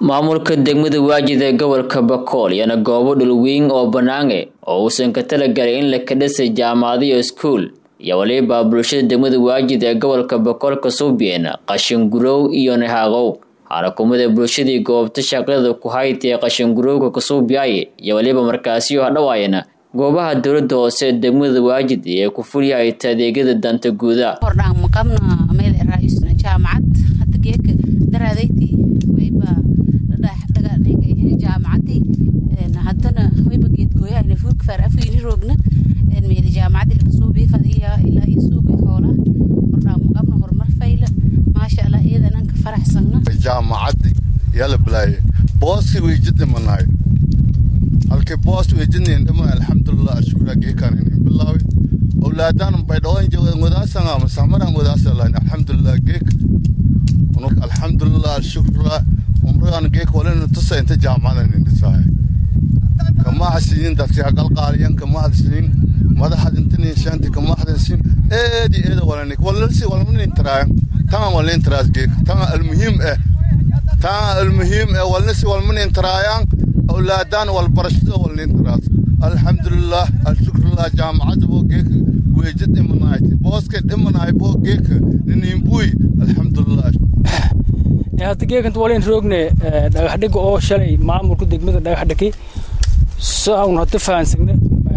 maamulka degmada waajid ee gobolka bakool yana goobo dhulweyn oo banaange oo uusan ka talagalay in la kadhisay jaamacadiyo iskuul iyo waliba bulshada degmada waajid ee gobolka bakool kasuubiyeen qashingurow iyo nahaaqow xarakumada bulshadii goobta shaqada ku hayd ee qashingurowga kasuubiyaye iyo waliba markaasiyo hadhawaayana goobaha dowladda hoose degmada waajid ee ku fulyahayta adeegyada danta guuda hadana wayba geedgooyahayna fuurka faar afkiini roogna meeli jaamacadii lakasoo beefadaya ilaa iyo suuqii hoola wardhaan maqabna horumar fayla maasha allah iyadan anka faraxsagna jaamacaddi yala bilaaye booski weejidimanayo halkii boos weejidnin dhama alxamdulilah ashkura geekan inin bilaawe awlaadaan baydhawan joogan wadaasanga masamaran wadaasalain alxamdulilah geek alxamdulilah alshukra umragan geek walina tusa inta jaamacadan indhisaaye kama hasinin dadki hagalqaaliyan kama hadsin madaxad intinin shanti kama hadsin eedi eeda walanik walalsi walmanin taraayan tanga walnin taraas geek tanga almuhiim eh tanga almuhiim eh walnisi walmanin taraayan awlaadaan walbarashada walnin taraas alxamdulilah alshukrullah jaamacada bo geek weejid dhimanayti booske dhimanaay bo geek niniinbuy alxamdulilah hadda geekanta walayn roogne dhagaxdhiga oo shalay maamulka degmada dhagaxdhigi saawna hada fahansagne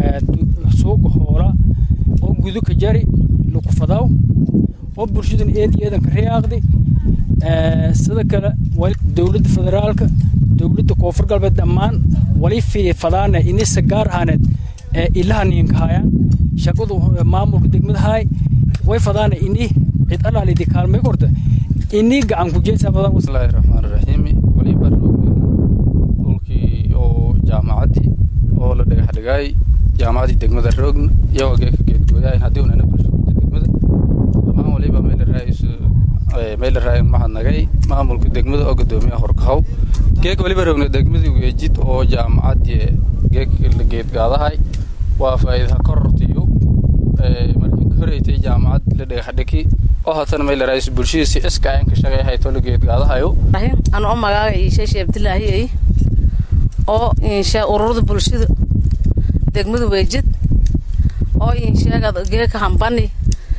suuga hoola oo guduka jari lukufadaw oo bulshadan eed eedanka riyaaqdi sida kale dowladda federaalka dowladda koonfur galbeed dhammaan wali fadaana inisa gaar ahaaneed ilaha niinkahayaan shaqadu maamulka degmada haay way fadaana ini cid alaalidi kaalmay korta ini gacan ku jeesa badan bismillaahi raxmaani raxiim waliba roogni dhulkii oo jaamacaddii oo la dhagaxdhigaay jaamacaddii degmada roogna iyagoo geeka geedgooyahayn haddii unana bulshooyinta degmada dhammaan waliba meelaraayis meelaraay mahadnagay maamulka degmada oo guddoomiyaha horkahow geeka waliba roogna degmadii weejid oo jaamacaddii geeka la geedgaadahay waa faa'iidaha korortiyo markii ka horeytay jaamacad la dhagaxdhigi oo haatan meelaraayis bulshadiisi iska ayan ka shaqeeyahay tolo geedgaadahayo ana oo magaaga iisheeshe abdilaahi ay oo insha ururada bulshada degmada weejid oo insheega geeka hambani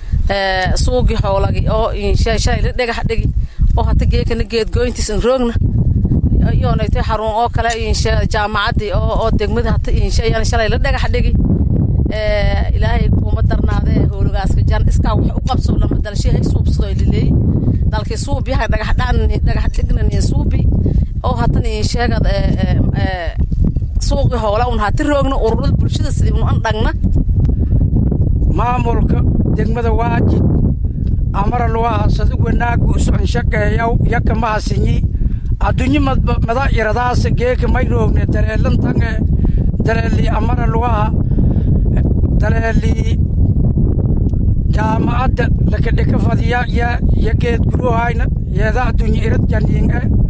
suugi xoolagi oo insha shalay la dhagax dhigi oo hata geekana geedgooyintiisan roogna iyoonaytay xarun oo kale insha jaamacadii oo degmada hata insha ayaan shalay la dhagax dhigi ilaahay kuma darnaadee howlagaaska jan iskaa wax u qabso lama dalshahay suubsado lileey dalkii suubiyaha dhagaxdhaan dhagax dhignanin suubi oo hatan insheegad suuqi hoola un hati roogna ururada bulshada sidii un an dhagna maamulka degmada waajid amara luwaha sadu wanaagu socon shaqeeyaw yaka mahasinyi addunyo mada iradaas geeka may roogne daleelantange daleeli amara luwaha daleeli jaamacadda lakadhika fadiya ya ya geed guruhayna yeeda addunyo irad janiinge